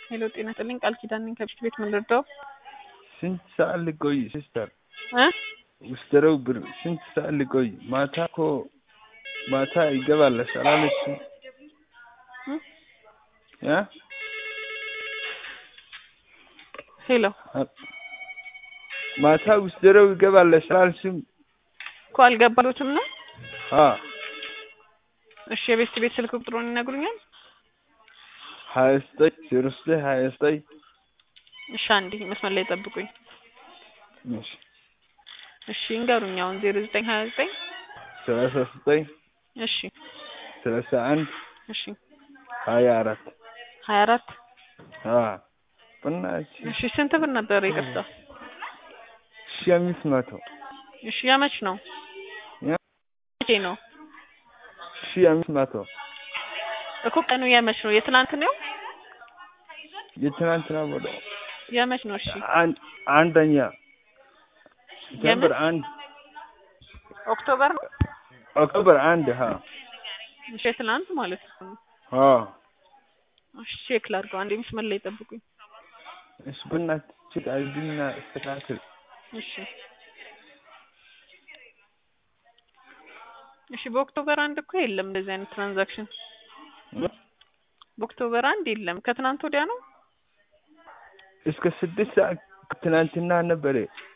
ሄሎ ጤና ይስጥልኝ ቃል ኪዳን ነኝ ከብሽት ቤት ምን ልርዳው ስንት ሰዓት ልቆይ ሲስተር? እ ውስደረው ብር ስንት ሰዓት ልቆይ? ማታ እኮ ማታ ይገባለሽ አላለችም? እ ሄሎ ማታ ውስደረው ይገባለሽ አላልሽም? እኮ አልገባሉትም ነው አ እሺ የቤስት ቤት ስልክ ቁጥሩን ይነግሩኛል ሀያ ዘጠኝ ዜሮ ዘጠኝ ሀያ ዘጠኝ እሺ አንዴ መስመር ላይ ጠብቁኝ እሺ እሺ ይንገሩኝ አሁን ዜሮ ዘጠኝ ሀያ ዘጠኝ ሰላሳ ዘጠኝ እሺ ሰላሳ አንድ እሺ ሀያ አራት ሀያ አራት አ በእናትሽ እሺ ስንት ብር ነበር ይቅርታ ሺህ አምስት መቶ እሺ ያመች ነው ያ መቼ ነው ሺህ አምስት መቶ እኮ ቀኑ የመች ነው የትናንት ነው የትናንትና ወደ የመች ነው እሺ አንድ አንደኛ ሴፕቴምበር አንድ ኦክቶበር ነው ኦክቶበር አንድ ሀ እሺ የትናንት ማለት ነው አ እሺ ቼክ ላድርገው አንዴ መስመር ላይ ጠብቁኝ እሺ በእናትሽ ቼክ አድርጊና አስተካክል እሺ እሺ በኦክቶበር አንድ እኮ የለም እንደዚህ አይነት ትራንዛክሽን በኦክቶበር አንድ የለም ከትናንት ወዲያ ነው እስከ ስድስት ሰዓት ትናንትና ነበረ